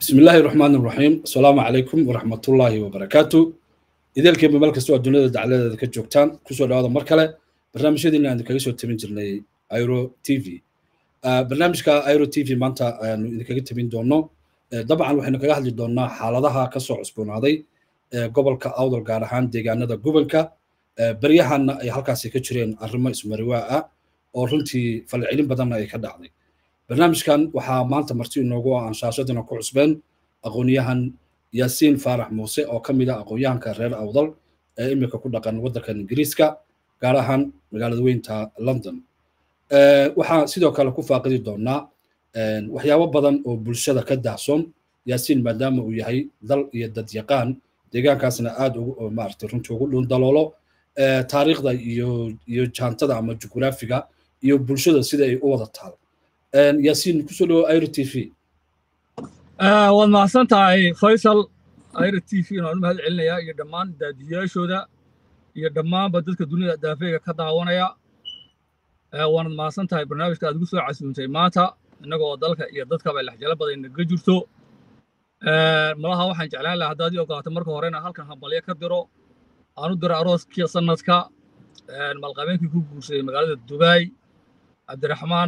bismi illaahi raxmaan raxiim asalaamu calaykum waraxmatullaahi wabarakaatu ideelkiiba meel kastoo adduunyada dacladeeda ka joogtaan kusoo dhawaada mar kale barnaamijyadiina aan kaga soo tabin jirnay iro t v barnaamijka iro t v maanta ayaanu idinkaga tabin doono dabcan waxaynu kaga hadli doonaa xaaladaha kasoo cusboonaaday gobolka awdal gaar ahaan deegaanada gobolka beryahanna ay halkaasi ka jireen arrimo ismariwaa ah oo runtii falcelin badanna ay ka dhacday barnaamijkan waxaa maanta marti inoogu ah anshaashadina ku cusbeen aqoonyahan yaasiin faarax muuse oo ka mid ah aqoonyahanka reer awdal ee imika ku dhaqan waddankan ingiriiska gaar ahaan magaalada weynta london waxaa sidoo kale ku faaqidi doonaa waxyaabo badan oo bulshada ka daahsoon yaasiin maadaama uu yahay dal iyo dad yaqaan deegaankaasna aad ugu maaragtay runtii ugu dhun daloolo taariikhda iyo iyo jaantada ama jugraafiga iyo bulshada sida ay u wada taal yaasiin kusoo dhawo iro t v waad mahadsan tahay faysal iro t v waan u mahad celinayaa iyo dhammaan daadiyaashooda iyo dhammaanba dadka dunida daafeega ka daawanaya waanad mahadsan tahay barnaamijka aad ugu soo casuuntay maanta innagoo dalka iyo dadkaba lexjalo badan naga jirto malaha waxaan jeclaan lahaa haddaad ii ogolaato marka horena halkan hambalyo ka diro aan u diro arooskii sanadka malqabeenkii ku guursaday magaalada dubaay cabdiraxmaan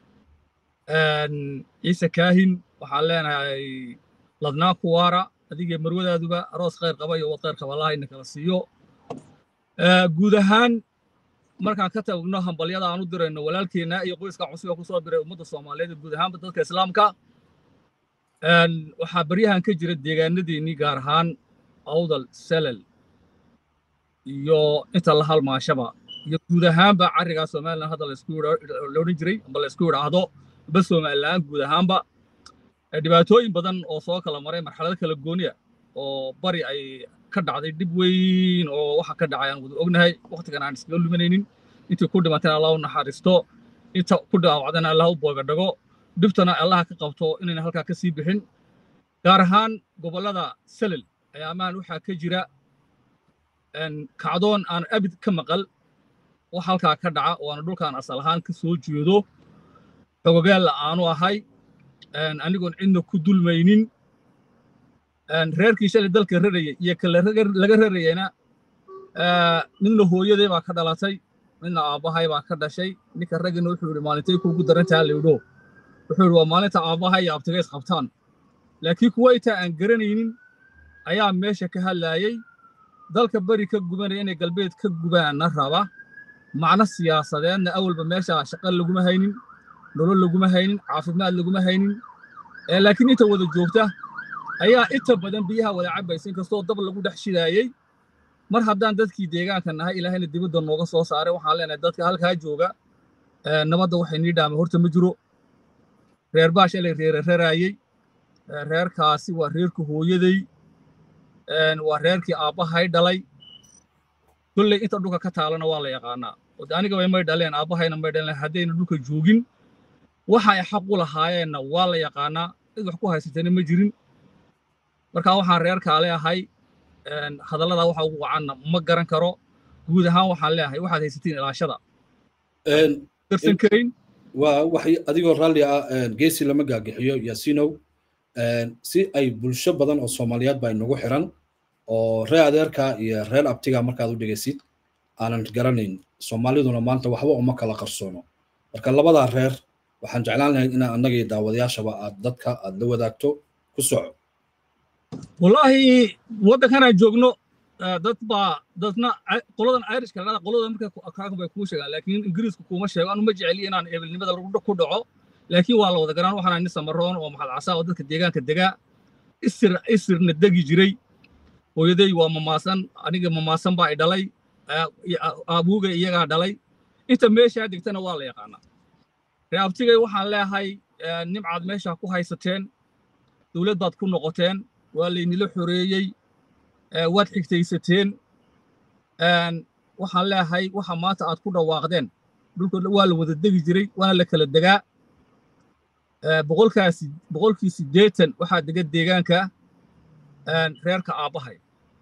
ciise kaahin waxaan leenahay ladnaan kuwaara adigee marwadaaduba aroos khayr qaba iyo wad khayr qaba allaha ina kala siiyo guud ahaan markaan ka tagno hambalyada aan u dirayno walaalkeenna iyo qoyska cusuba ku soo diray ummadda soomaaliyeed guud ahaanba dadka islaamka waxaa baryahan ka jira deegaanadeennii gaar ahaan awdal selal iyo inta la halmaashaba iyo guud ahaanba carrigaa somalilan hadda laodhan jiray amba laysku idhaahdo ba somalilaan guud ahaanba dhibaatooyin badan oo soo kala maray marxalado kala gooniya oo bari ay ka dhacday dhib weyn oo waxa ka dhacay aan wada ognahay wakhtigan aan iskaga luminaynin intii ku dhimatana allah u naxariisto inta ku dhaawacdana allah u boogadhago dhibtana allaha ka qabto inayna halkaa ka sii bixin gaar ahaan gobollada selel ayaamaan waxaa ka jira kacdoon aan abid ka maqal wax halkaa ka dhaca oo aana dhulkaan asal ahaan ka soo jeedo xogogaalla aanu ahay anigoon cidna ku dulmaynin reerkii shalay dalka rarayay iyo ka laga rarayayna midna hooyaday baa ka dhalatay midna aabbahay baa ka dhashay ninka raggina wuxuu yidhi maalintay kuugu darantaha laydho wuxuu yidhi waa maalinta aabbahay iyo abtigays qabtaan laakiin kuwa intaa aan garanaynin ayaa meesha ka hadlaayey dalka beri ka gubanaya inay galbeed ka gubaanna raba macno siyaasadeedna awalba meesha shaqo laguma haynin nolol laguma haynin caafimaad laguma haynin laakiin inta wada joogta ayaa inta badan biyaha wada cabaysa inkastoo dab lagu dhex shidaayey mar haddaan dadkii deegaanka nahay ilaahayna dibadda nooga soo saaray waxaan leenahay dadka halkaa jooga nabadda waxay nii dhaamay horta ma jiro reer baa shalay reere raraayey reerkaasi waa reerka hooyaday waa reerkii aabbahay dhalay kolley inta dhulka ka taalana waa la yaqaanaa anigaba may dhaleen aabbahayna may dhaleen haddayna dhulka joogin waxa ay xaq u lahaayeenna waa la yaqaanaa cid wax ku haysatana ma jirin marka waxaan reerkaa leeahay hadallada waxa ugu wacanna ma garan karo guud ahaan waxaan leeahay waxaad haysatiin ilaashada darsan karayn waa waxay adigoo raalli ah geesi lama gaagixiyo yaasiinow si ay bulsho badan oo soomaaliyeed baa inagu xiran oo reer adeerka iyo reer abtiga markaad u dhegaysid aanan garanayn soomaaliduna maanta waxba uma kala qarsoono marka labadaa reer waxaan jeclaan lahayd inaa annagii daawadayaashaba aad dadka aad la wadaagto ku soco wallaahi waddankanaan joogno dad baa dadna qoladan irishka dhada qolada marka bay kuu sheegaan laakiin ingiriisku kuma sheego anu ma jeceliyo inaan ebelnimada ku dhaco laakiin waa la wada garaan waxaan nin samaroon oo maxad casaa oo dadka deegaanka degaa isir isirna degi jiray hooyaday waa mamaasan aniga mamaasan baa i dhalay abuuga iyagaa dhalay inta meeshaa degtana waa la yaqaanaa reabtigay waxaan leeahay nimcaad meeshaa ku haysateen dowlad baad ku noqoteen waa laynila xoreeyey waad xigtaysateen waxaan leeahay waxa maanta aad ku dhawaaqdeen dhulka waa la wada degi jiray waana la kala degaa boqolkaasi boqolkii siddeetan waxaa dega deegaanka reerka aabbahay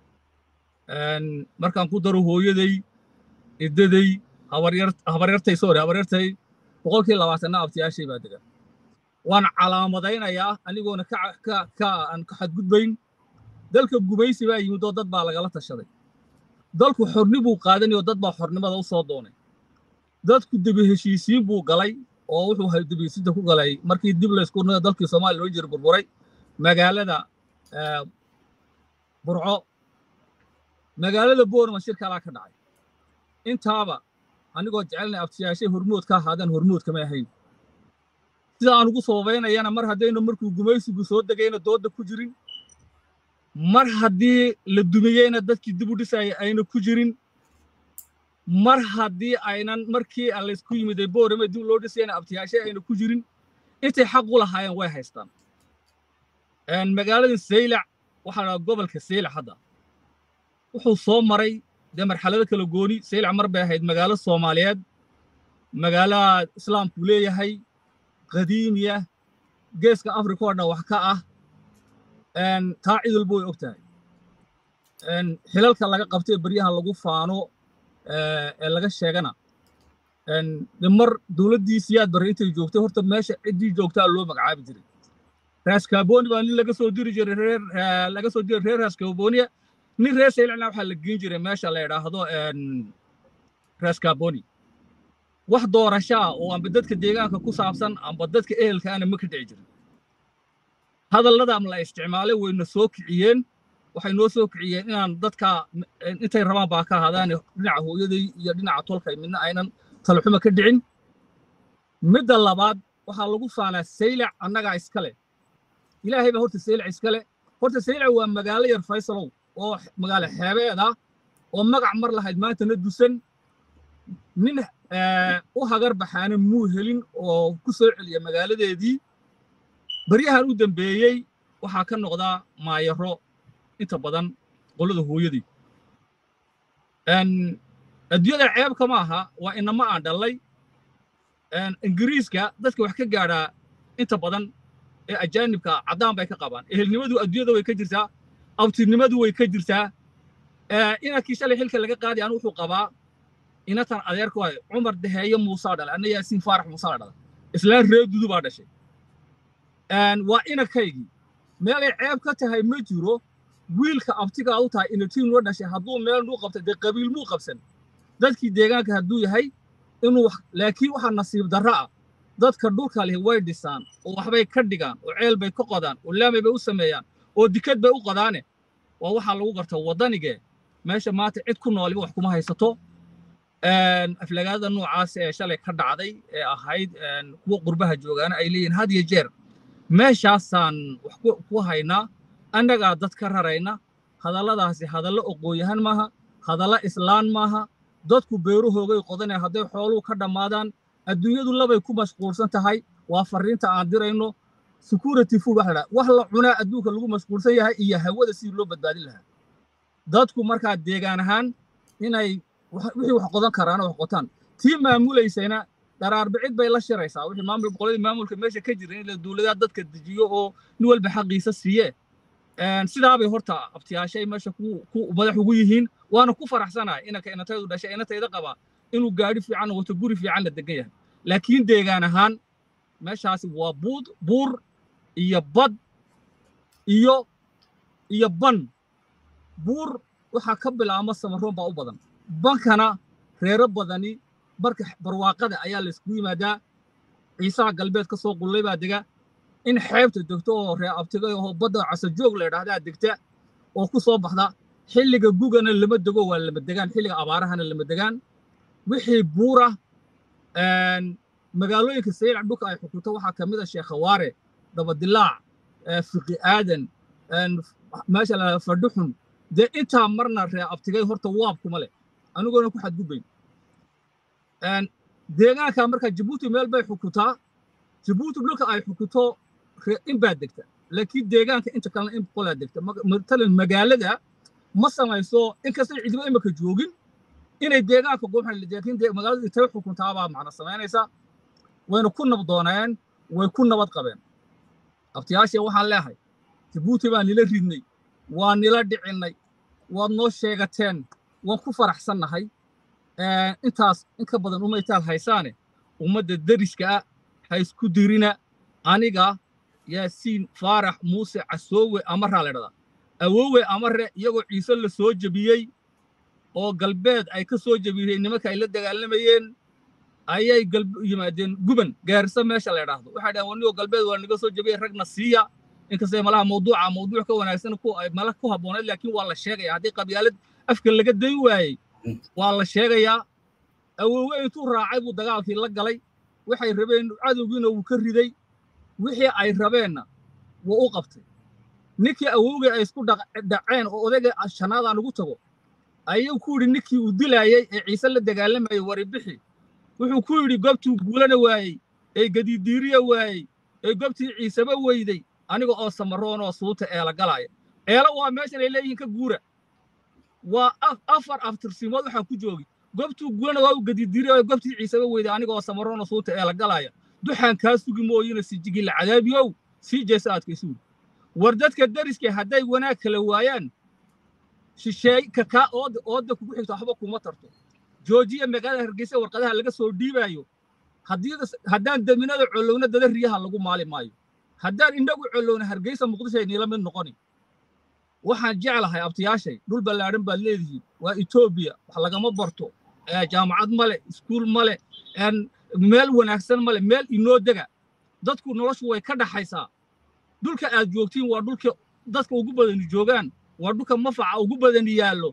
markaan ku daro hooyaday iddaday habaryartay sorry habaryartay boqolkii labaatanna abtiyaashay baa dega waan calaamadaynayaa anigoona aan ka xadgudbayn dalka gumaysi baa yimid oo dad baa lagala tashaday dalku xorni buu qaadanayoo dad baa xornimada u soo doonay dadku debi heshiisiin buu galay oo wuxuu debihesiinta ku galay markii dib laysku dalkii soomaaliya loo jira burburay magaalada burco magaalada boorma shir kalaa ka dhacay intaaba anigoo jecelnay abtiyaashay hormood ka ahaadaan hormood kama ahayn sida aan ugu sababaynayana mar haddaynu markuu gumaysigu soo degayna doodda ku jirin mar haddii la dumiyeyna dadkii dib u dhisaya ayna ku jirin mar haddii aynan markii laysku yimiday boorame dib loo dhisayna abtiyaashay ayna ku jirin intay xaq u lahaayeen way haystaan magaalada saylac waxaa dhaha gobolka saylac hadda wuxuu soo maray dee marxalado kala gooni saylac mar bay ahayd magaalo soomaaliyeed magaalaha islaamku leeyahay qadiimiya geeska afrika oo dhan wax ka ah taa cid walba way og tahay xilalka laga qabtay baryahan lagu faano ee laga sheegana de mar dowladdii siyaad barre intay joogtay horta meesha ciddii joogtaa loo magacaabi jiray raaskaaboni baa nin laga soo diri jiray reer laga soo diray reer raaskaaboniya nin reer saylacna waxaa la geyn jiray meesha la yidhaahdo raaskaaboni wax doorashaa oo amba dadka deegaanka ku saabsan amba dadka ehelkaana ma ka dhici jirin hadalladaam la isticmaalay wayna soo kiciyeen waxay noo soo kiciyeen inaan dadka intay rabaan baa ka ahaadaan dhinaca hooyaday iyo dhinaca tolkay midna aynan talaxuma ka dhicin midda labaad waxaa lagu faanaa saylac annagaa iskale ilaahay baa horta saylac iskale horta saylac waa magaalo yar faysalow oo magaalo xeebeed ah oo magac mar lahayd maantana dusan nin u hagar baxaana muu helin oo ku soo celiya magaaladeedii baryahan u dambeeyey waxaa ka noqdaa maayaro inta badan qolada hooyadii adduunyada ceebka ma aha waa inama aan dhallay ingiriiska dadka wax ka gaadhaa inta badan ee ajaanibka caddaan bay ka qabaan ehelnimadu adduunyada way ka jirtaa abtirnimadu way ka jirtaa inankii shalay xilka laga qaadi anu wuxuu qabaa inatan adeerka waay cumar daheeye muusaa dhalay anna yaasiin faarax muusaa dhalay islaan reer dudu baa dhashay waa inankaygii meelay ceeb ka tahay ma jiro wiilka abtigaa u tahay inatiin loo dhashay hadduu meel nuu qabtay dee qabiil muu qabsan dadkii deegaanka hadduu yahay inuu laakiin waxaa nasiib darro ah dadka dhulka leh way dhisaan oo waxbay ka dhigaan oo ceel bay ka qodaan oo laamay bay u sameeyaan oo dikad bay u qodaane waa waxaa lagu garta waddanigee meesha maanta cid ku nooliba wax kuma haysato aflagaadada noocaas ee shalay ka dhacday ee ahayd kuwa qurbaha joogaana ay leeyihin had iyo jeer meeshaasaan wax ku haynaa annagaa dad ka rarayna hadalladaasi hadallo oqooyahan maaha hadallo islaan maaha dadku beerahoogay qodanaya hadday xooluhu ka dhammaadaan adduunyadu labay ku mashquulsan tahay waa farriinta aan dirayno security food waxa la wax la cunaa adduunka lagu mashquulsan yahay iyo hawada sidii loo badbaadin lahaa dadku markaa deegaan ahaan inay wixii wax qodan karaana wax qotaan tii maamulaysayna dharaarbicid bay la shiraysaa wixii maamul boqoladii maamulka meesha ka jira in la dowladaha dadka dejiyo oo nin walba xaqiisa siiye sidaabay horta abtiyaashay meesha ku madax ugu yihiin waana ku faraxsanahay inanka inantaydu dhashay inantayda qaba inuu gaadhi fiican wato guri fiican la degan yahay laakiin deegaan ahaan meeshaasi waa buud buur iyo bad iyo iyo ban buur waxaa ka bilaabma samaroon baa u badan bankana reero badani barka barwaaqada ayaa layskugu yimaadaa ciisaha galbeed ka soo qullay baa dega in xeebta degto oo ree abtigay oo badda casajoog la yidhaahdaa degta oo ku soo baxda xilliga gugana lama dego waa lama degaan xilliga abaarahana lama degaan wixii buura magaalooyinka saylac dhulka ay xukunto waxaa ka mid a sheekhawaare dabadilaac fiqi aadan meesha la fadhuxun dee intaa marna ree abtigay horta waab kuma leh anigoona ku xadgudbayn deegaanka marka jabuuti meel bay xukuntaa jabuuti dhulka ay xukunto in baa degta laakiin deegaanka inta kalena in boqolaa degta matalan magaalada ma samayso inkastay cidiba imika joogin inay deegaanka goobxan laakiin magaalada intay xukuntaabaa macna samaynaysa wayna ku nabdooneen way ku nabad qabeen abtiyaashee waxaan leehay jabuuti baan nila ridnay waa nila dhicinnay waad noo sheegateen waan ku faraxsannahay intaas in ka badan umaytaal haysaane ummadda deriska ah ha isku dirina aniga yaasiin faarax muuse casoowe amaraa la dhahdaa awoowe amare iyagoo ciise la soo jebiyey oo galbeed ay ka soo jebiyeen nimanka ay la dagaalamayeen ayay yimaadeen guban gaarisa meesha la idhaahdo waxay dhahen wanigoo galbeed waa naga soo jebiyey ragna siiya inkastay malaha mawduuca mawduuc ka wanaagsan mala ku habbooneed laakiin waa la sheegaya haddii qabyaalad afka laga day waayey waa la sheegayaa awoowe intuu raacay buu dagaalkii la galay waxay rabeen cadowgiina wuu ka riday wixii ay rabeenna wuu u qabtay ninkii awowgii ay isku dhaceen oo odayga shanaadaan ugu tago ayuu ku yidhi ninkii uu dilaayey ee ciise la dagaalamayey waribixi wuxuu ku yidhi goobtuu guulana waayey ee gadidiiriya waayey ee goobtii ciiseba weyday aniga oo samaroon oo suuta eela galaaya eela waa meeshan ay leeyihiin ka guura waa afar aftirsimood waxaan ku joogi goobtuu guulana waa uu gadidiiriya oo goobtii ciiseba weyday aniga oo samaroon oo suuta eela galaaya duxaan kaa sugi mooyina sijigila cadaabiyow sii jeesa aadkaysuuri war dadka dariska hadday wanaag kala waayaan shisheey kakaa ooda ooda kugu xigto waxba kuma tarto joojiya magaalada hargeysa warqadaha laga soo dhiibaayo haddaan daminada collowna dada riyaha lagu maali maayo haddaan inagu collowna hargeysa muqdisho ay niila mid noqoni waxaan jeclahay abtiyaashay dhul ballaadhan baad leedihiin waa etoobiya wax lagama barto jaamacad male iskuul male meel wanaagsan male meel inoo dega dadku noloshu way ka dhaxaysaa dhulka aad joogtiin waa dhulka dadka ugu badani joogaan waa dhulka mafaca ugu badani yaallo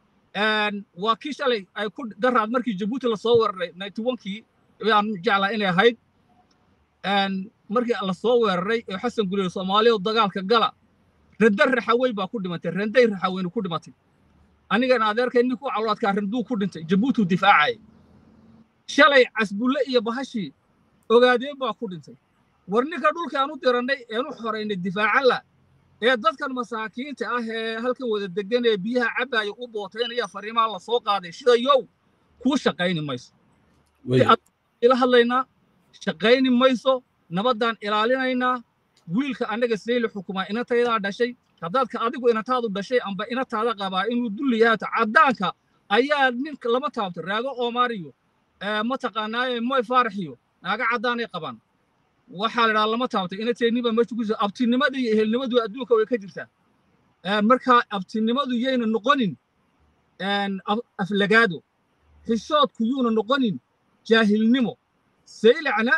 waa kii shalay ay ku daraad markii jabuuti lasoo weeraray ninety onkii ayaan jeclaa inay ahayd markii lasoo weeraray ee xasan guley soomaaliya dagaalka gala rende raxawey baa ku dhimatay renday raxaweynu ku dhimatay anigana adeerkay ninkuu cawlaadkaa renduu ku dhintay jabuutiu difaacayay shalay casbulle iyo bahashii ogaadeen baa ku dhintay war ninka dhulkaan u dirannay eenu xoraynay difaacalla ee dadkan masaakiinta ah ee halkan wada degan ee biyaha cabbaaya u bootaynaya fariimaha la soo qaaday sida yow kuu shaqayni mayso ila hadlaynaa shaqayni mayso nabaddaan ilaalinaynaa wiilka annaga sayli xukumaa inantaydaa dhashay haddaadka adigu inantaadu dhashay amba inantaada qabaa inuu dulli yahato caddaanka ayaa ninka lama taabto raago oomaariyo mataqaanaaye moy faaraxiyo naaga caddaanay qabaan waxaa la dhaha lama taabtay inateenniba meesha ku jirta abtinimada iyo ehelnimadu adduunka way ka jirtaa markaa abtinimadu yayna noqonin aflagaado xishoodku yuuna noqonin jaahilnimo saylacna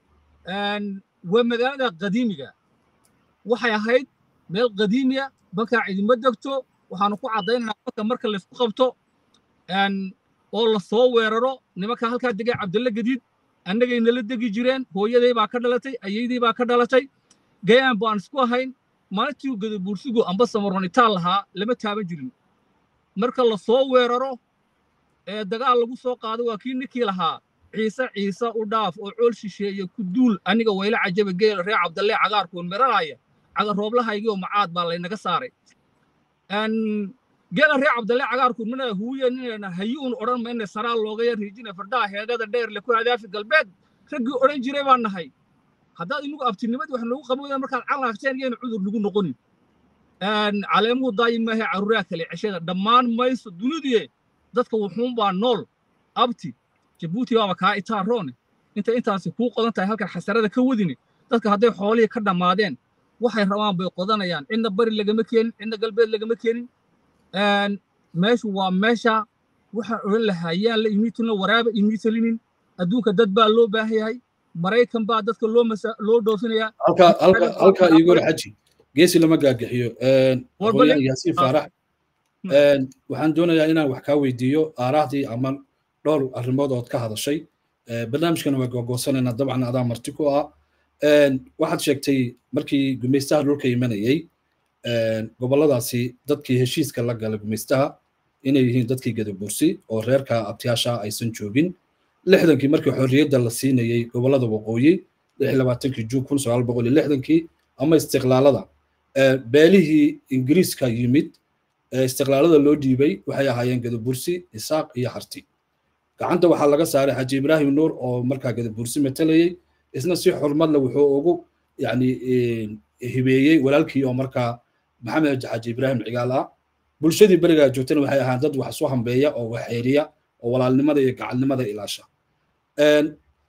waa magaalada qadiimiga waxay ahayd meel qadiimiya bankaa cidima degto waxaanu ku caddaynaynaa marka marka laysku qabto oo la soo weeraro nimanka halkaa degay cabdalla gadiid annagay nala degi jireen hooyaday baa ka dhalatay ayaydii baa ka dhalatay gayaan baan isku ahayn maalintii gadabuursigu amba samaronitaan lahaa lama taaban jirin marka la soo weeraro ee dagaal lagu soo qaado waa kii ninkii lahaa ciise ciise u dhaaf oo cool shisheeye ku duul aniga wayla cajaba geela reer cabdalle cagaarkuun miralaaya cagar rooblahaygii macaad baa laynaga saaray geela reer cabdalle cagaarkuun mina huuye ninayna hayuun odhan mayna saraa looga yar riijina fardaha heegada dheer le ku hadaafi galbeed raggii odhan jiray baan nahay haddaad inagu abtinimadii wax noogu qaban weydaa markaad calaagteen iyayna cudur nagu noqonin caleemuhu daayin maahe carruuraha kale ceshada dhammaan mayso dunidie dadka wuxuun baa nool abti jabuuti baaba kaa itaaroone inta intaasi kuu qodan tahay halkan xasarada ka wadini dadka hadday xoolihii ka dhammaadeen waxay rabaan bay qodanayaan cidna bari lagama keenin cidna galbeed lagama keenin meeshu waa meesha waxaan odhan lahaa yaan la imiitulna waraaba imiitalinin adduunka dad baa loo baahan yahay maraykan baa dadka loo masa loo dhoofinayaa halkaa iigu xaji geesi lama gaagaxiyo yaasiin faarax waxaan doonayaa inaan wax kaa weydiiyo aaraahdii ama dhowr arrimood ood ka hadashay barnaamijkana waa googoosanayna dabcan adaa marti ku ah waxaad sheegtay markii gumaystaha dhulka imanayey gobolladaasi dadkii heshiiska la gala gumaystaha inay yihiin dadkii gadabursi oo reerka abtiyaasha aysan joogin lixdankii markii xorriyadda la siinayey gobollada waqooyi lix labaatankii juun kun sagaal boqol iyo lixdankii ama istiqlaalada beelihii ingiriiska yimid istiqlaalada loo dhiibay waxay ahaayeen gadabursi isaaq iyo harti gacanta waxaa laga saaray xaji ibraahim nuur oo markaa gadabursi matalayey isna si xurmadle wuxuu ugu yani hibeeyey walaalkii oo markaa maxamed xaji ibraahim cigaal ah bulshadii berigaa joogtana waxay ahaan dad wax isu hambeeya oo waxeeriya oo walaalnimada iyo gacalnimada ilaasha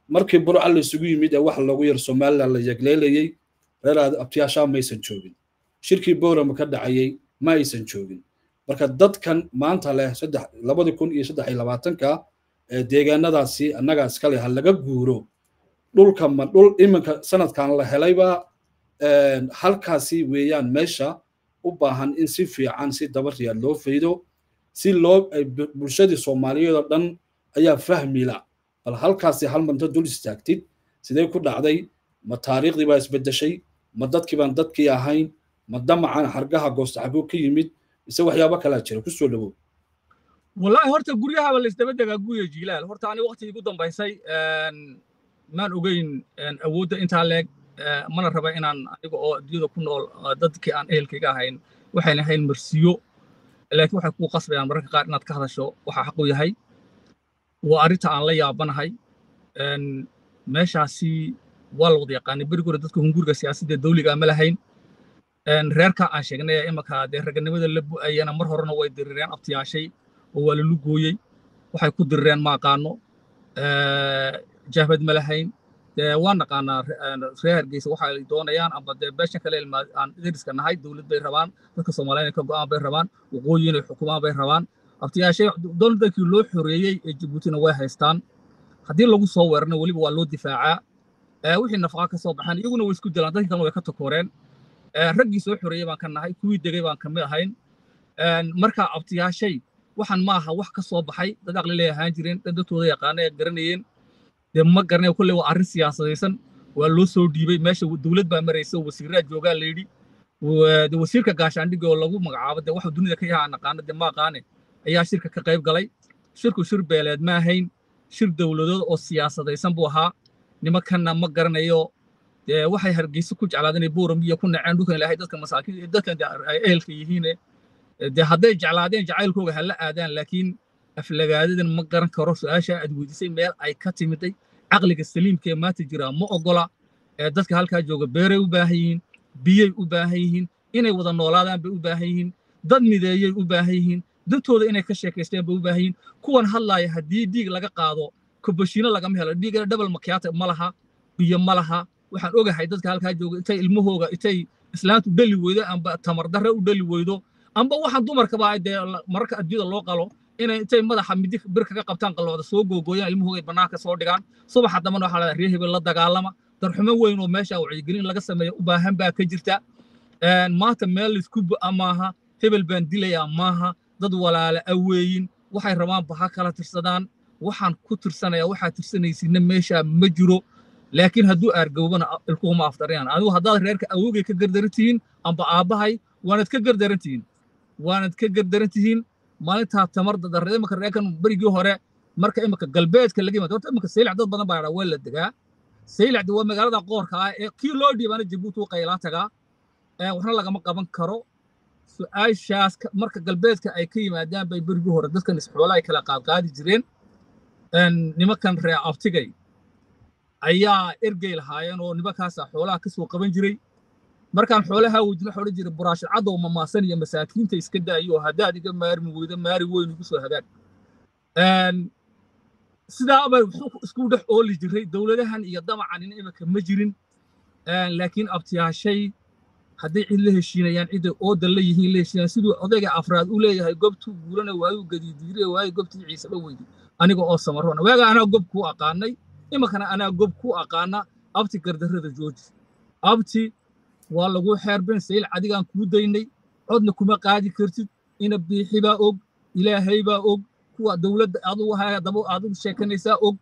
markii burca la isugu yimid ee wax loogu yar somaliland la yegleelayey reer abtiyaashaa maysan joogin shirkii boorama ka dhacayey ma aysan joogin marka dadkan maanta leh saddex labadii kun iyo saddex iyo labaatanka ee deegaanadaasi annagaa iskale ha laga guuro dhulka ma dhul iminka sanadkan la helayba halkaasi weeyaan meesha u baahan in si fiican si dabariyaad loo faydo si loo bulshadii soomaaliyeed oo dhan ayaa fahmila bal halkaasi hal manto dul istaagtid sidee ku dhacday ma taariikhdii baa isbeddeshay ma dadkii baan dadkii ahayn ma damacan hargaha goosta xaguu ka yimid mise waxyaabo kalaa jira ku soo dhawow wallaahi horta guryahaba la isdaba degaa guya jiilaal horta ani waqtigii ugu dambaysay maan ogeyn awoodda intaa leeg mana raba inaan aniga oo adduunyada ku nool dadkii aan ehelkayga ahayn waxayna ahayn marsiyo laakiin waxay kuu qasbayaan mararka qaar inaad ka hadasho waxaa xaqu yahay waa arrinta aan la yaabanahay meeshaasi waa la wada yaqaanay berigi hore dadka hunguriga siyaasadda dawliga ma lahayn reerka aan sheegnay imanka dee raganimada la bu'ayana mar horena way dirireen abtiyaashay oo waa lalu gooyey waxay ku dirireen ma aqaano jahbad ma lahayn dee waan naqaanaa reer hargeysa waxa ay doonayaan amba dee beeshan kale aan deriska nahay dowlad bay rabaan dadka soomaaliya inay ka go'aan bay rabaan waqooyi inay xukumaan bay rabaan abtiyaashay dowladdankii loo xoreeyey ee jabuutina way haystaan haddii lagu soo weerarna weliba waa loo difaacaa wixii nafaqa ka soo baxaan iyaguna way isku dilaan dadkii kalena way ka takooreen raggii soo xoreeyey baan ka nahay kuwii degay baan ka mid ahayn marka abtiyaashay waxaan ma aha wax ka soo baxay dad aqli lay ahaan jireen dad dadkooda yaqaana ee garanayeen dee ma garanay kolle waa arrin siyaasadaysan waa loo soo dhiibay meesha dowlad baa maraysa wasiiraa joogaa la yidhi de wasiirka gaashaandhiga oo lagu magacaabo dee waxa dunida ka yahaa naqaana dee ma aqaane ayaa shirka ka qayb galay shirku shir beeleed ma ahayn shir dowladood oo siyaasadaysan buu ahaa nimankanna ma garanayo dee waxay hargeysa ku jeclaadeen inay buuram iyo ku naceen dhulkan ilaahay dadka masaakiin dadkan ay ehelka yihiin dee hadday jeclaadeen jacaylkooga ha la aadaan laakiin aflagaadadan ma garan karo su-aasha aad weydiisay meel ay ka timiday caqliga saliimka ee maanta jira ma ogola ee dadka halkaa jooga beeray u baahan yihiin biyay u baahan yihiin inay wada noolaadaan bay u baahan yihiin dad mideeyay u baahan yihiin dantooda inay ka sheekaysteen bay u baahan yihiin kuwan hadlaaya haddii dhiig laga qaado kobashiino lagama helo dhiigana dhabal makiyaata ma laha biyo ma laha waxaan ogahay dadka halkaa jooga intay ilmahooga intay islaantu dhali weydo amba tamardarre u dhali weydo amba waxaan dumarkaba dee mararka adduunyada loo qalo inay intay madaxa midi bir kaga qabtaan qalooda soo googooyaan ilmahooga bannaanka soo dhigaan subaxa dambana waxaa leedahay reer hebel la dagaalama darxumo weyn oo meesha wacyigelin laga sameeyo u baahan baa ka jirta maanta meel laisku bu'a maaha hebel baan dilayaa maaha dad walaala aweeyin waxay rabaan baha kala tirsadaan waxaan ku tirsanayaa waxaa tirsanaysinna meesha ma jiro laakiin hadduu aargowbana ilkuhuma afdarayaan adigu haddaad reerka awogay ka gardaran tihiin amba aabbahay waanad ka gardaran tihiin waanad ka gardaran tihiin maalintaa tamar dadarre imanka reerkan berigii hore marka imanka galbeedka laga yimaado horta imanka saylac dad badan baa dhaa waa la degaa saylacdi waa magaalada qoorka ah ee kii loo dhiibaana jabuuti u qaylaa tagaa waxna lagama qaban karo su-aashaas marka galbeedka ay ka yimaadaan bay berigii hore dadkan isxoola ay kala qaadqaadi jireen nimankan reer abtigay ayaa ergey lahaayeen oo nimankaasa xoolaha ka soo qaban jiray markaan xoolaha weydin waxa odhan jiray buraashad cadow mamaasan iyo masaakiinta iska daayo haddaad iga maarmi weydo maari weyn igu soo hagaag sidaa bay isku dhex ooli jiray dowladahan iyo damacanin iminka ma jirin laakiin abtiyaashay hadday cid la heshiinayaan ciday oodan la yihiin la heshiinayaan siduu odayga afraad u leeyahay gobtuu guulana waayu gadiidiire waayu gobtii ciiseba weydi aniga oo samarona waaga anaa gob kuu aqaanay iminkana anaa gob kuu aqaana abti gardarrada jooji abti waa lagu xeerben sayl cadigaan kuu daynay codna kuma qaadi kartid ina biixi baa og ilaahay baa og kuwa dowladda adugu haya daba adigu sheekanaysaa og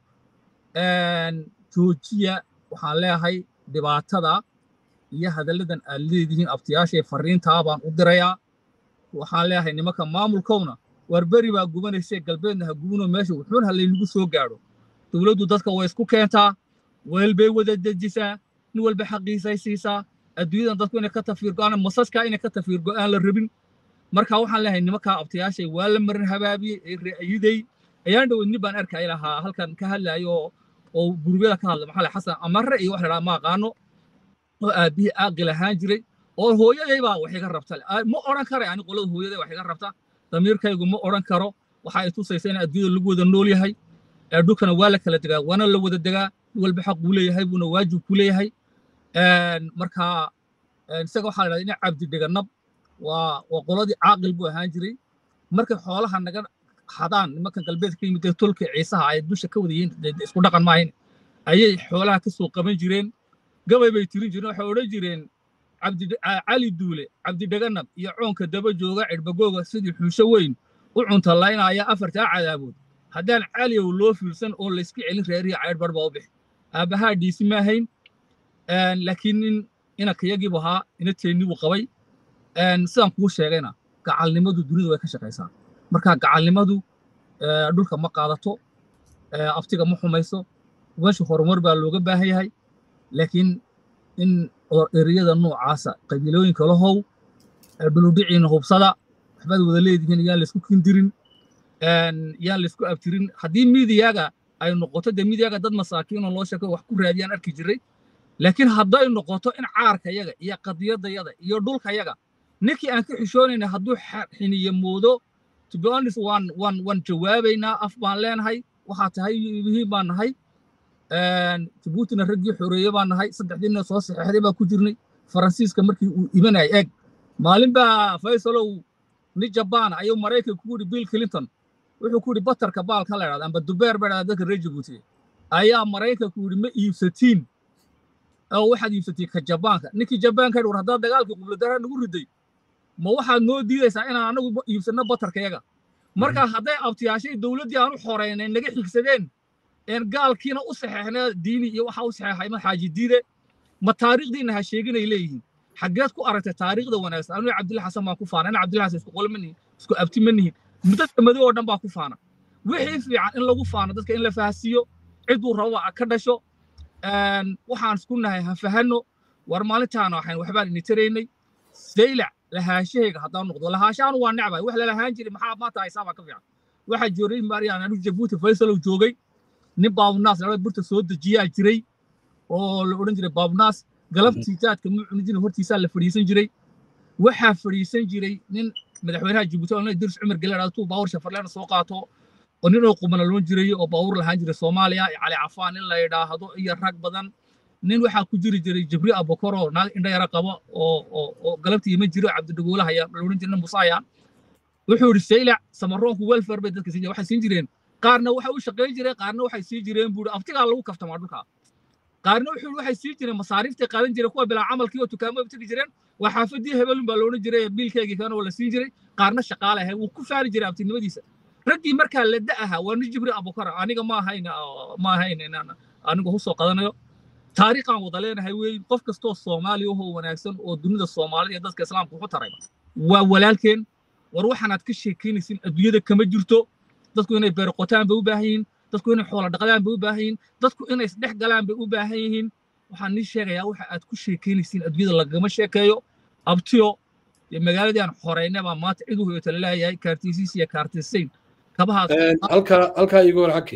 joojiya waxaan leeyahay dhibaatada iyo hadalladan aad leedihiin abtiyaashay farriintaa baan u dirayaa waxaan leeyahay nimanka maamulkowna war beri baa gubanaysee galbeedna ha gubinoo meesha wuxuun halaynagu soo gaadho dowladdu dadka way isku keentaa weel bay wada dejisaa nin walba xaqiisay siisaa adduunyadan dadku inay ka tafiir go'aan masaskaa inay ka tafiir go'aan la rabin marka waxaan leeyahay nimankaa abtiyaashay waa la marin habaabiyey ee re'ayiday ayaan dhowed nin baan arkay lahaa halkan ka hadlaayo oo gurubyada ka hadla maxaa xasan amarre iyo wax la dhaha ma aqaano oo aabbihii aaqil ahaan jiray oo hooyaday baa wax iga rabta ma odhan karay ani qolada hooyaday wax iga rabta damiirkaygu ma odhan karo waxa ay tusaysa in adduunyada lagu wada nool yahay dhulkana waa la kala degaa waana la wada degaa walba xaq buu leeyahay buuna waajib ku leeyahay marka isaga waxaa la ina cabdi dheganab waa waa qoladii caaqil buu ahaan jiray markay xoolaha naga hadaan nimankan galbeedka ka yimid ee tolka ciisaha ay dusha ka wada yihiin isku dhaqan maahayn ayay xoolaha ka soo qaban jireen gabay bay tirin jireen waxay odhan jireen cali duule cabdi dheganab iyo coonka daba jooga cirbagooga sidii xuusho weyn u cuntalaynaya afartaa cadaabood haddaan caliyow loo fiirsan oo layska celin reerihii caydh bar baa u bixi aabbahaa dhiisi ma ahayn laakiin nin inankayagiibu ahaa inateennii buu qabay sidaan kuu sheegayna gacalnimadu dunida way ka shaqaysaa marka gacalnimadu dhulka ma qaadato aftiga ma xumayso meesha horumar baa looga baahan yahay laakiin in ereyada noocaasa qabiilooyinka lahow dhuludhiciina hubsada waxbaad wada leedihiin yaan laysku kindirin yaan laysku abtirin haddii miidiyaga ay noqoto dee miidiyaga dad masaakiinoo loo sheeko wax ku raadiyaan arki jiray laakiin hadday noqoto in caarkayaga iyo qadiyadayaga iyo dhulkayaga ninkii aan ka xishoonayna hadduu xiniye moodo to be honest waan waan waan jawaabaynaa af baan leenahay waxaa tahay yihiin baan nahay jabuutina raggii xoreeye baan nahay saddexdiina soo saxeexday baa ku jirnay faransiiska markii uu imanayay eeg maalin baa faysalow ni jabaana ayuu maraykanka ku yidhi bill clinton wuxuu ku yidhi batarka baalka la idhahda amba dubeer ba idhahda dadka reer jabuuti ayaa maraykanku yidhi ma iibsatiin oo waxaad iibsatiin ka jabaanka ninkii jabaanka yidhi war haddaad dagaalkii qubladara nagu riday ma waxaad noo diidaysaa inaan anagu iibsanno batarkayaga marka hadday abtiyaashay dowladdii aan u xoreynay naga xigsadeen een gaalkiina u saxeexnaa diini iyo waxaa u saxeexay ma xaaji diide ma taariikhdiina ha sheeginay leeyihiin xaggeed ku aragtay taariikhda wanaagsan aniga cabdilla xasan baan ku faana ina cabdilla xasan isku qolo ma nihin isku abti ma nihin dadka madow oo dhan baa ku faana wixii fiican in lagu faano dadka in la fahasiiyo ciduu raba ka dhasho waxaan isku nahay ha fahanno war maalintaana waxayn waxbaan ini taraynay saylac lahaashahayga haddaan noqdo lahaashahan waa necbay wax lalahaan jiray maxaa maanta haysaa baa ka fiican waxaa joogay maariyaan anigu jabuuti faysalow joogay nin baabunaas laba burta soo dejiyaa jiray oo la odhan jiray baabunaas galabtii jaadka muu cuni jiray hortiisaa la fadhiisan jiray waxaa fadhiisan jiray nin madaxweynaha jabuuti oo dirs cumar gele tuu baawur shafarleena soo qaato oo nin oo qumana loon jiray oo baawur lahaan jiray soomaaliya cali cafaan in la yidhaahdo iyo rag badan nin waxaa ku jiri jiray jibri abokor oo naag indha yara qabo oo oo galabtii iman jiro cabdidagoolaha ayaa la odhan jiray musaayaan wuxuu yidhi saylac samaroonku welfare bay dadka siin waxay siin jireen qaarna waxay u shaqayn jireen qaarna waxay sii jireen buuri aftigaa lagu kaftamaa dhulkaa qaarna wuxuu waxay sii jireen masaariiftay qaadan jireen kuwa bilaa camalkii oo dukaamo tegi jireen waa xaafadii hebelun baa loodhan jiray biilkeygii kana oo la siin jiray qaarna shaqaale ahay wuu ku faani jiray abtinimadiisa raggii markaa la da ahaa waa nin jibri abukar aniga ma ahayn ma ahayn inaan anigu husoo qadanayo taariikhaan wada leenahay weey qof kastoo soomaaliya ahoo wanaagsan oo dunida soomaalida iyo dadka islaamka wuxu taray waa walaalkeen war waxaanaad ka sheekaynaysin adduunyada kama jirto dadku inay beeroqotaan bay u baahan yihiin dadku inay xoola dhaqdaan bay u baahan yihiin dadku inay isdhex galaan bay u baahan yihiin waxaan nii sheegayaa waxa aad ku sheekaynaysiin adduunyada lagama sheekeeyo abtiyo dee magaaladii aan xoreynay baa maanta cid u hoyota laleeyahay kaartiisiis iyo kaartisayn kabahaas halkaa halkaa iiga hor xaki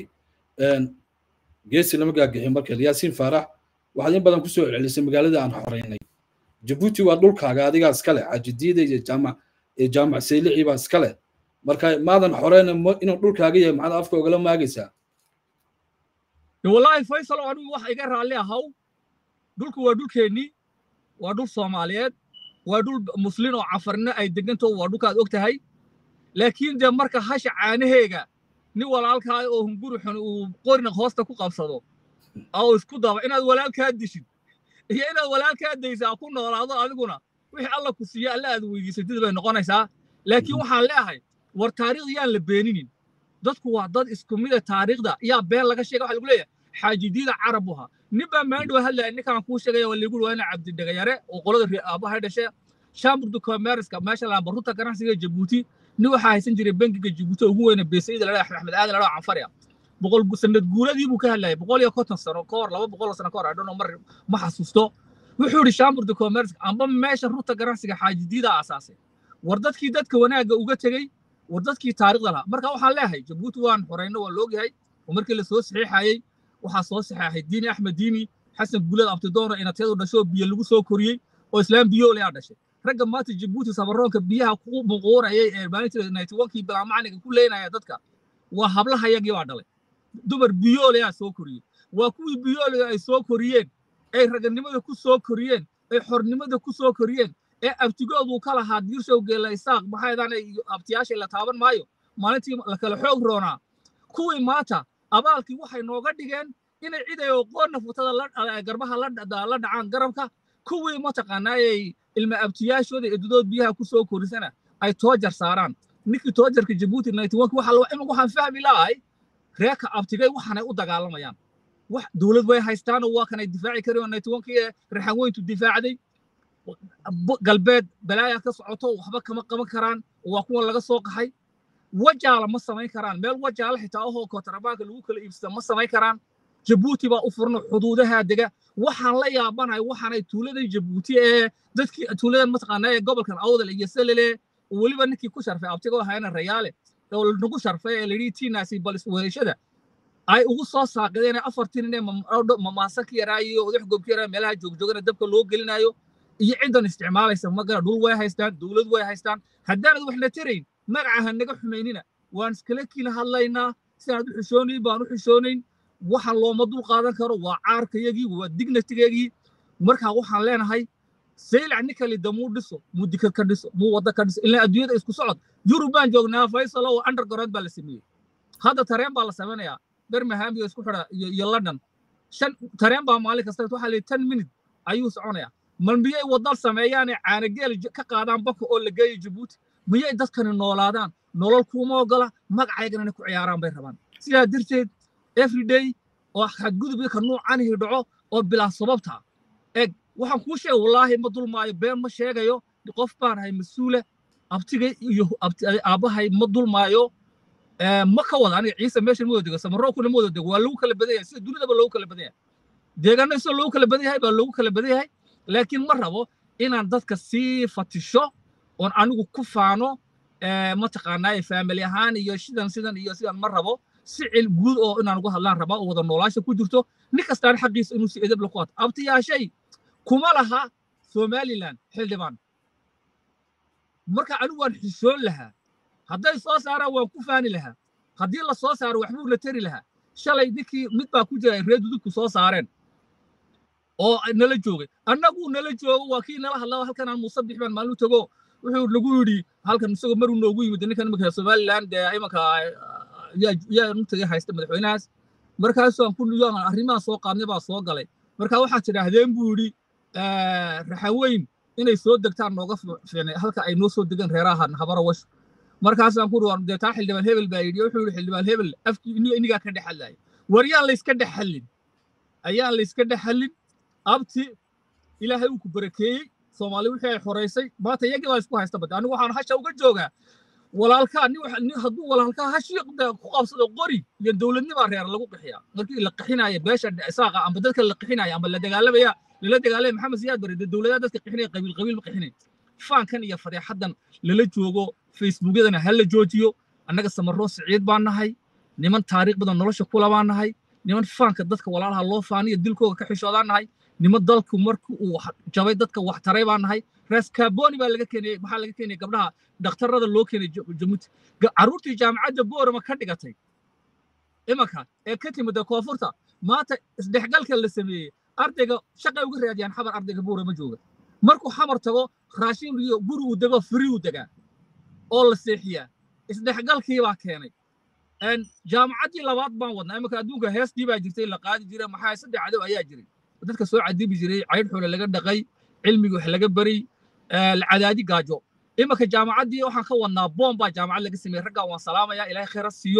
geesi lama gaagixin markale yaasiin faarax waxaad in badan kusoo celcelisay magaaladii aan xoreynay jabuuti waa dhulkaaga adigaa iskale xajidiida iyo jaamac iyo jaamac saylicii baa iskale marka maadan xoreyna inuu dhulkaaga yahay maxaad afka ogala maagaysaa wallaahi faysal oo anigu wax iga raalli ahaw dhulku waa dhulkeennii waa dhul soomaaliyeed waa dhul muslin oo cafarina ay deganto waa dhulkaad og tahay laakiin dee marka hasha caanaheega nin walaalkaa oo hunguri xun uu qorina hoosta ku qabsado oo isku daba inaad walaalkaa dishid iyo inaad walaalkaa daysaa ku noolaado adiguna wixii alla ku siiya alla aad weydiisatid bay noqonaysaa laakiin waxaan leeyahay war taariikhda yaan la beeninin dadku waa dad isku mida taariikhda yaa been laga sheega waxa lagu leeyahay xaajidiida carab uha nin baa maandhow hadlaya ninkaan kuu sheegaya waa lagu waa ina cabdidhegayare oo qolada aabahay dhashe shamburdu commerceka meesha laamba runta ganacsiga jabuuti nin waxaa haysan jiray bangiga jabuuti ugu weyna beesayida ladhaa axmed aadan ladhaa canfarya boqol sanad guuladii buu ka hadlayay boqol iyo konton sano ka hor laba boqol sano ka hor adhono mar ma xasuusto wuxuu yidhi shamburdu commerceka amba meesha runta ganacsiga xaajidiida aasaasay war dadkii dadka wanaagga uga tegey war dadkii taariikhda lahaa marka waxaan leeyahay jabuuti waan xoreyno waa loogyahay oo markii la soo saxiixayey waxaa soo saxeexay diini axmed diini xasan guulad abtidoono inatyadu dhasho biyo lagu soo koriyey oo islaam biyoole aa dhashay ragga maanta jabuuti sabaroonka biyaha ku muquurayay ee maalintii ninety onkii bilaa macniga ku leynaya dadka waa hablahayagii baa dhalay dumar biyoole aa soo koriyey waa kuwii biyooliga ay soo koriyeen ay raganimada ku soo koriyeen ay xornimada ku soo koriyeen ee abtigoodu ka lahaa diirshow geela isaaq maxaydaan abtiyaashay la taaban maayo maalintii la kala xoog roonaa kuwii maanta abaalkii waxay nooga dhigeen inay cid ay oqoonna futada garbaha la dhacaan garabka kuwii mataqaanaayay ilma abtiyaashooda eedadood biyaha ku soo korisana ay toojar saaraan ninkii toojarka jabuuti imanka waxaan fahmi lahay reerka abtigay waxaanay u dagaalamayaan wax dowlad way haystaanoo waa kanay difaaci kari oo naytiwankii raxan weyntu difaacday galbeed balaaya ka socoto waxba kama qaban karaan waa kuwa laga soo qaxay wajaala ma samayn karaan meel wajaala xitaa ahoo kootarabaanka lagu kala iibsada ma samayn karaan jabuuti baa u furna xuduudaha dega waxaan la yaabanahay waxaanay tuuladan jabuuti ee dadkii tuuladan mataqaanaa ee gobolkan awdal iyo selele weliba ninkii ku sharfay abtigo ahayna rayaale oo nagu sharfay ee layidhi tiinaasi balis weeshada ay ugu soo saaqideen afartii nin ee mamaasan ka yaraayo odax goobka yaraa meelaha joogjoogana dabka loo gelinayo iyo ciddan isticmaalaysa magara dhul way haystaan dowlad way haystaan haddaanad waxna tarayn magacaha naga xumaynina waan iskala kiila hadlaynaa sidaanad u xishoonayn baan u xishoonayn waxaan looma dul qaadan karo waa caarkayagii waa dignitigayagii markaa waxaan leenahay saylac ninkali damuu dhiso muu dikad ka dhiso muu wadda ka dhiso ilaa adduunyada isku socod yurub baan joognaa faysalo oo underground baa la sameeyey hadda tareen baa la samaynayaa birmingham iyo isku xidha iyo london shan tareen baa maalin kasta waxaa leeyahy ten minute ayuu soconayaa mal miyay waddan sameeyaanee caanageel ka qaadaan baka oo la geeyo jabuuti miyay dadkani noolaadaan nolol kuuma ogola magacaygana inay ku ciyaaraan bay rabaan sidaa darteed everyday oo xadgudubka ka nuucanihi dhaco oo bilaa sababta eg waxaan kuu sheegay wallaahi ma dulmaayo been ma sheegayo qof baan ahay mas-uule abtigay iyo aabbahay ma dulmaayo ma ka wada aniga ciise meesha ma wada dego samarookuna ma wada dego waa lagu kala badan yahay sida dunidaba loogu kala badan yahay deegaanada sida loogu kala badan yahay baa loogu kala badan yahay laakiin ma rabo inaan dadka sii fatisho oon anigu ku faano mataqaanaaye faamili ahaan iyo sidan sidan iyo sidan ma rabo si cil guud oo inaan uga hadlaan rabaa oo wada noolaasha ku jirto nin kastaan xaqiisa inuu si edeb la ku ato abtiyaashay kuma laha somaliland xildhibaan marka anigu waan xishoon lahaa hadday soo saaraan waan ku faani lahaa haddii la soo saaro waxbuu la tari lahaa shalay ninkii mid baa ku jira reer dudubku soo saareen oo nala joogay annagu nala joogo waa kii nala hadlaa halkan aan musabix baan maalin tago wuxuu nagu yidhi halkan isagoo maruu noogu yimid ninkan imanka somaliland dee imanka yaa nutagay haysta madaxweynahaas markaasaan ku arrimaha soo qaadnay baa soo galay marka waxaad tidhaahdeen buu yidhi raxaweyn inay soo degtaan nooga fiicnay halka ay noo soo degaan reerahan habara wash markaasaan ku ruwaan dee taa xildhibaan hebel baa yidhi wuxuu yidhi xildhibaan hebel afkii inigaa ka dhex hadlaaya war yaan layska dhex hallin ayaan layska dhex hallin abti ilaahay uu ku barakeeyey soomaali wixii ay xoraysay maanta iyagii baa isku haysta bade anigu waxaan hasha uga joogaa walaalkaa nin hadduu walaalkaa hashii ku qabsado qori iyo dowladnimaa reer lagu qixiyaa markii la qixinaya beesha isaaqa amba dadka la qixinaya amba la dagaalamaya lala dagaalamaya maxamed siyaad bare dee dowladaha dadka qixinaya qabiil qabiil ma qixinay faankan iyo fadeexaddan lala joogo facebookyadana ha la joojiyo annaga samaroo siciid baan nahay niman taariikh badan nolosha kula baan nahay niman faanka dadka walaalaha loo faaniyo dilkooga ka xishoodaan nahay niman dalku markii uu jabay dadka wax taray baan nahay ras kaboni baa laga keenayey maxaa laga keenayay gabdhaha dhakhtarada loo keenay jamuuti carruurtii jaamacadda boorama ka dhigatay imanka ee ka timida koonfurta maanta isdhexgalka la sameeyey ardayga shaqay uga raadiyaan xabar ardayga boorama jooga markuu xamar tago raashin iyo guri uu dego firi uu degaa oo la seexiyaa isdhexgalkii baa keenay jaamacaddii labaad baan wadnaa imanka adduunka heestii baa jirtay la qaadi jira maxaa saddex cadow ayaa jiray dadka soo cadibi jiray caydh xule laga dhaqay cilmigi wax laga baray cadaadi gaajo imanka jaamacaddii waxaan ka wadnaa boom baa jaamacad laga sameeyey raggaan waan salaamayaa ilaahay khayra siiyo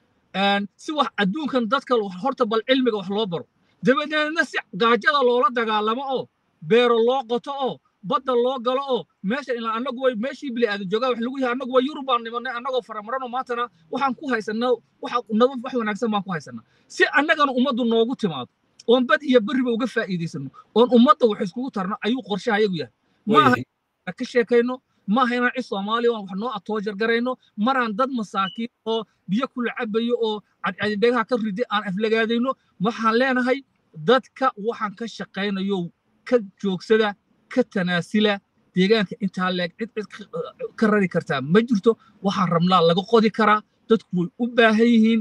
si wax adduunkan dadka horta bal cilmiga wax loo baro dabadeedna si gaajada loola dagaalamo oo beero loo qoto oo badda loo galo oo meesha ilaa annagu way meeshii bili aadan joogaa wax lagu yahay annagu way yurub baan nimanay annagoo faramarano maantana waxaan ku haysanaa waxa nabad wax wanaagsan baan ku haysanaa si annagana ummaddu noogu timaado oon bad iyo berriba uga faa'iidaysano oon ummadda wax iskugu tarno ayuu qorshaha ayagu yahay maaha ka sheekayno maaha inaan cid soomaaliya aan wax noo atoojar garayno maraan dad masaakiin oo biyo kula cabayo oo cadcadidhegaha ka ridi aan aflagaadayno waxaan leenahay dadka waxaan ka shaqaynayo ka joogsada ka tanaasila deegaanka intaa leeg cid cid ka rari kartaa ma jirto waxaan rabnaa laga qodi karaa dadku way u baahan yihiin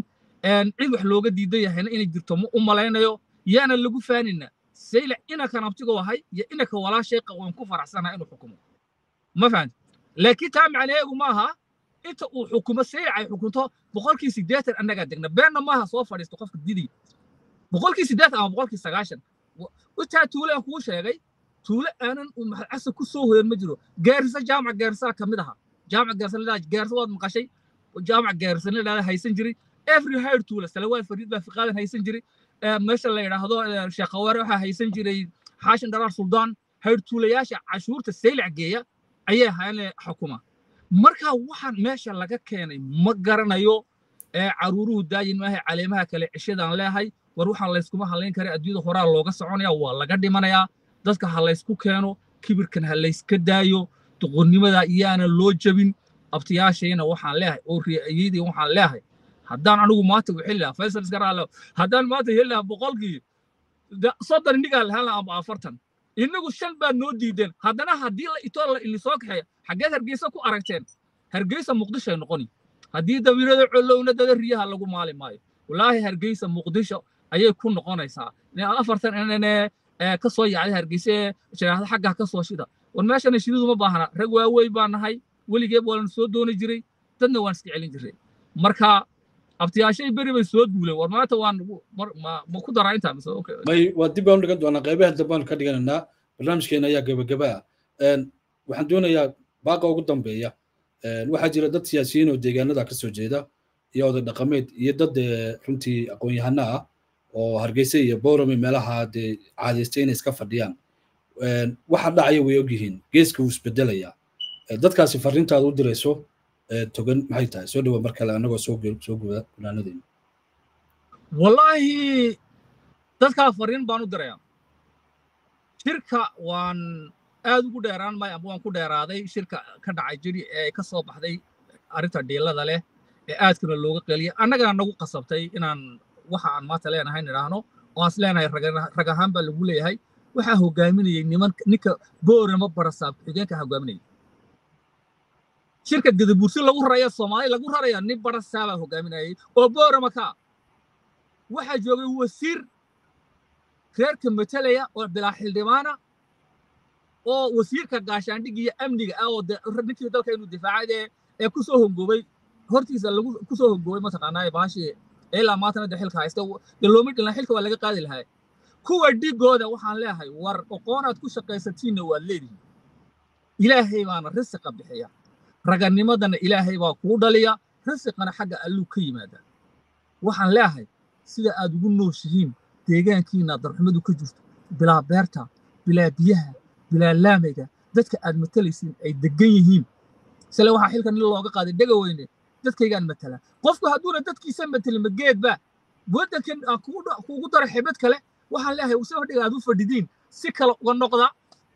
cid wax looga diidan yahayna inay jirto ma u malaynayo yaana lagu faanina saylac inankan abtigo ahay iyo inanka walaashay waan ku faraxsanaha inuu xukumo ma fahanti laakiin taa macnaheegu ma aha inta uu xukumo saylac ay xukunto boqolkii siddeetan annagaa degna beenna maaha soo fadhiisto qofka didiy boqolkii siddeetan ama boqolkii sagaashan intaa tuule aan kuu sheegay tuule aanan maxalcasa ku soo hoyan ma jiro gaarisa jaamac gaarisaa ka mid aha jaamac gaarisa gaarisa waad maqashay jaamac gaarisa la haysan jiray every higher tuule salawaad fariid baa fiqaadan haysan jiray meesha la yidhaahdo sheekhawaare waxaa haysan jiray xaashin dharaar suldaan higher tuulayaasha cashuurta saylac geeya ayay ahaayeen xukuma marka waxaan meesha laga keenay ma garanayo caruuruhu daayin maahay caleemaha kale cishadaan leehay war waxaan layskuma hadlayn kara adduunyada horaa looga soconaya waa laga dhimanayaa dadka ha laysku keeno kibirkan ha layska daayo doqonnimada iyaana loo jebin abtiyaashayna waxaan leehay oo ri'ayadii waxaan leehay haddaan anigu maanta u heli lahaa faysal iska raalo haddaan maanta heli lahaa boqolkii soddon innigaa lahaan lahaa ama afartan innagu shan baad noo diideen haddana haddii la itoo la ili soo kaxeeya xaggeed hargeysa ku aragteen hargeysa muqdishoay noqoni haddii dawiirada collowna dada riyaha lagu maali maayo walaahi hargeysa muqdisho ayay ku noqonaysaa afartan inane ka soo yacday hargeyse sharaahda xaggaa ka soo shida war meeshana shididu ma baahna rag waaweyn baa nahay weligeeb waa lan soo dooni jiray dadna waan iska celin jiray marka abtiyaashay beri bay soo duuleen war maanta waan ma ku daraa intaa mise may waa dib baan u dhigan doonaa qaybaha dambaanu ka dhiganaynaa barnaamijkeena ayaa gebageba ah waxaan doonayaa baaqa ugu dambeeya waxaa jira dad siyaasiyiin oo deegaanada ka soo jeeda iyo oday dhaqameed iyo dad runtii aqoon-yahano ah oo hargeysa iyo boorame meelaha dee caadaystay inay iska fadhiyaan waxa dhacaya way ogyihiin geeska wuu isbedelayaa dadkaasi farriintaada u dirayso togan maxay tahay soo dhawa mar kale annagoo soo soo guda gunaanadeyna wallaahi dadkaa farriin baan u dirayaa shirka waan aad ugu dheeraan maayo ama waan ku dheeraaday shirka ka dhacay jiri ee ka soo baxday arrinta dhiilada leh ee aadkana looga qeliyay annagana nagu qasabtay inaan waxa aan maanta leenahay nidhaahno oo aan is leenahay rag ahaan baa lagu leeyahay waxaa hogaaminayay niman ninka boorama barasaab xigeenka hogaaminayay shirka gadabuursi lagu raraya soomaali lagu raraya nin barasaabaa hogaaminayay oo boorama ka waxaa joogay wasiir reerka matalaya oo bilaa xildhibaana oo wasiirka gaashaandhig iyo amniga ah oo ninkii dalka inuu difaacay ee ku soo hongoobay hortiisa lagu ku soo hongoobay mataqaanaa baashii ilaa maantana de xilka haysta de looma dhilan xilka waa laga qaadi lahaa kuwa dhigooda waxaan leeyahay war oqoonaad ku shaqaysatiinna waad leedihin ilaahay baana risiqa bixiya raganimadana ilaahay baa kuu dhaliya risiqana xagga alluu ka yimaada waxaan leeyahay sida aad ugu nooshihiin deegaankiina darxumadu ka jirto bilaa beerta bilaa biyaha bilaa laamayga dadka aad matalaysiin ay degan yihiin sile waxaa xilka nin looga qaaday dhega weyne dadkaygaan matala qofku hadduuna dadkiisa matalin mageedba waddankan aan kuugu daro xibad kale waxaan leeyahay si fadhiga aad u fadhidiin si kale uga noqda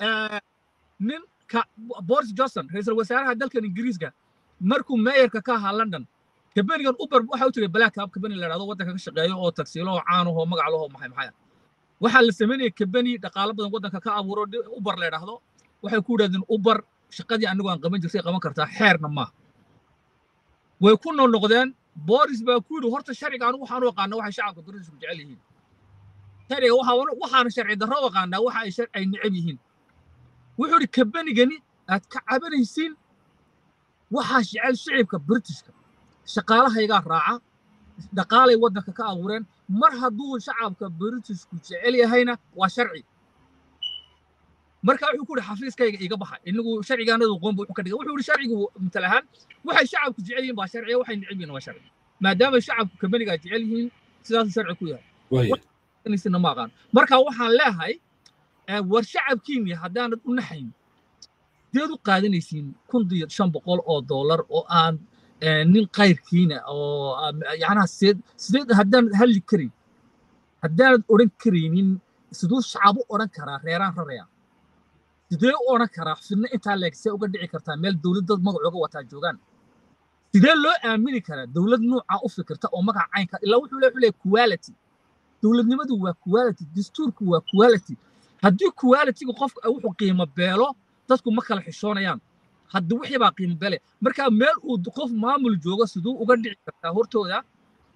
ninka boris johnson ra-iisul wasaaraha dalkan ingiriiska markuu meeyarka ka ahaa london kabenigan uber waxa u jiray black cab kabeni la dhahdo waddanka ka shaqeeyo oo tagsiilo oo caanahoo magac lahoo maxay maxaya waxaa la samaynaya kabeni dhaqaalo badan waddanka ka abuuro uber la dhahdo waxay ku yidhahdeen uber shaqadii anigu aan qaban jirtay qaban kartaa xeerna maaha way ku noqnoqdeen boris baa ku yidhi horta sharciga anigu waxaan u aqaana waxay shacabka britishku jecel yihiin sharciga waxaana sharci darro u aqaanaa waxa ay ay necab yihiin wuxuu yidhi kabenigani aad ka cabanaysiin waxaa jecel shicibka britishka shaqaalahaygaa raaca dhaqaalay waddanka ka abuureen mar hadduu shacabka britishku jecel yahayna waa sharci marka wuxuu ku yidhi xafiiskayga iga baxa inagu sharcigaanadu qoonba wuxuu ka dhigay wuxuu yidhi sharcigu matal ahaan waxay shacabku jecel yihiin baa sharciya waxay necab yihiin waa sharci maadaama shacabku kabenigaa jecel yihiin sidaasuu sharci ku yahay sina ma aqaan marka waxaan leeyahay war shacabkiinni haddaanad u naxayn deed u qaadanaysiin kun iyo shan boqol oo dollar oo aan nin kayrkiina oo yacnaha sideed sideed haddaanad hadli karin haddaanad odhan karaynin siduu shacabu odhan karaa reeraan raraya sidee u odhan karaa fidna intaa leeg see uga dhici kartaa meel dowlad dad magacooga wataa joogaan sidee loo aamini karaa dowlad nuucaa u fikirta oo magaca caynka ilaa wuxuu leeyahay quality dowladnimadu waa quality dastuurku waa quality haddii qualityga qofka wuxuu qiimo beelo dadku ma kala xishoonayaan hadda wixii baa qiimo bele marka meel uu qof maamul joogo siduu uga dhici kartaa hortooda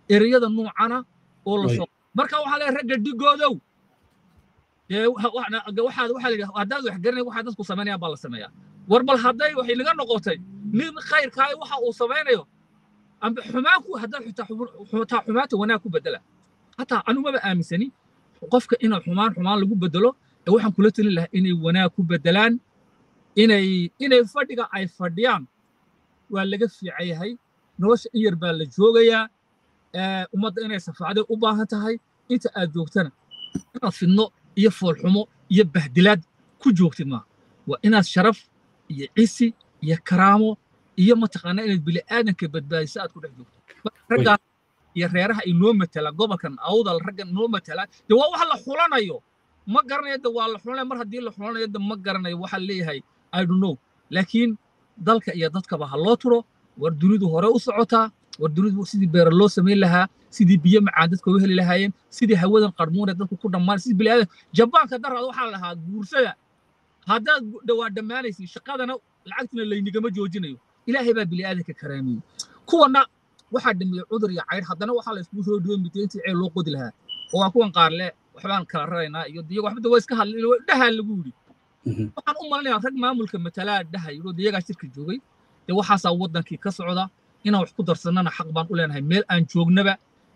ereyada nuucana oo la soo marka waxaa leeyahay ragga dhigoodow dee waxaad waxaa la yidhaha haddaad wax garanay waxaa dadku samaynayaan baa la sameeyaa war bal hadday waxay naga noqotay nin khayrkaa waxa uu samaynayo amba xumaanku haddaad xitaa xumaanta wanaag ku bedela hataa anu maba aaminsani qofka inuu xumaan xumaan lagu bedelo ee waxaan kula talin lahaa inay wanaag ku bedelaan inay inay fadhiga ay fadhiyaan waa laga fiican yahay nolosha in yar baa la joogayaa ummadda inay safaacday u baahan tahay inta aad joogtana inaad fidno iyo foolxumo iyo bahdilaad ku joogtid maaha waa inaad sharaf iyo cisi iyo karaamo iyo mataqaanaa inaad bini'aadanka badbaadiso aad ku dhex joogto raggaas iyo reeraha inoo matala gobolkan awdal raggan inoo matala de waa wax la xulanayo ma garanayo de waa la xulanaya mar haddii la xulanayo de ma garanayo waxaa leeyahay i don't know laakiin dalka iyo dadkaba ha loo turo war dunidu hore u socotaa war dunidu sidii beera loo samayn lahaa sidii biyo macaan dadka u heli lahaayeen sidii hawadan qarmuune dadku ku dhammaan sidii bini'aadan jabaanka daraada waxaa la lahaa guursada haddaad dhawaa dhammaanaysid shaqadana lacagtina laynigama joojinayo ilaahay baa bini'aadanka karaameeyey kuwana waxaa dhameeyey cudur iyo caydh haddana waxaa la iskugu soo dhiway midda intii ceel loo qodi lahaa oo waa kuwan qaar le waxbaan kala raraynaa iyo diyago waxba waa iska hadlay dhahaa lagu yidhi waxaan u malinayaa rag maamulka matalaa dhahay oo diyagaa shirka joogay dee waxaasaa waddankii ka socda inaan wax ku darsannana xaq baan u leenahay meel aan joognaba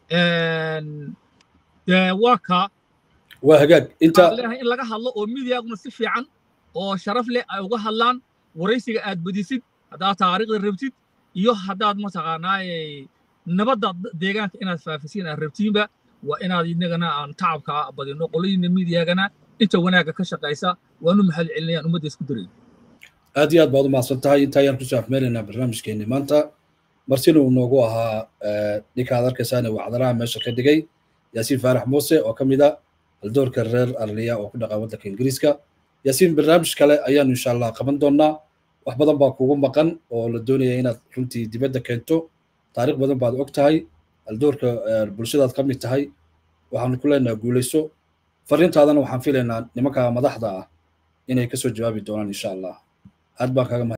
dee waa kaa waa hagaag inta leenahay in laga hadlo oo midiyaaguna si fiican oo sharaf leh ay uga hadlaan waraysiga aad badisid haddaad taariikhda rabtid iyo haddaad mataqaanaaye nabadda deegaanka inaad faafisiin aad rabtiinba waa inaad inagana aan tacabka badino qoladiina midiyaagana inta wanaagga ka shaqaysa waanu mahad celinayaan ummadda isku darayn aad iyo aad baad u mahadsan tahay inta ayaan kusoo afmeelaynaa barnaamijkeenni maanta martina uu noogu ahaa ninka aad arkaysaane wacdaraha meesha ka dhigay yaasiin faarax muuse oo ka mid a haldoorka reer arliya oo ku dhaqan waddanka ingiriiska yaasiin barnaamij kale ayaanu insha allah qaban doonnaa wax badan baa kugu maqan oo la doonaya inaad runtii dibadda keento taariikh badan baad og tahay haldoorka bulshadaad ka mid tahay waxaanu ku leenaha guulayso fariintaadana waxaan filaynaa nimanka madaxda ah inay kasoo jawaabi doonaan insha allah aad baan kaga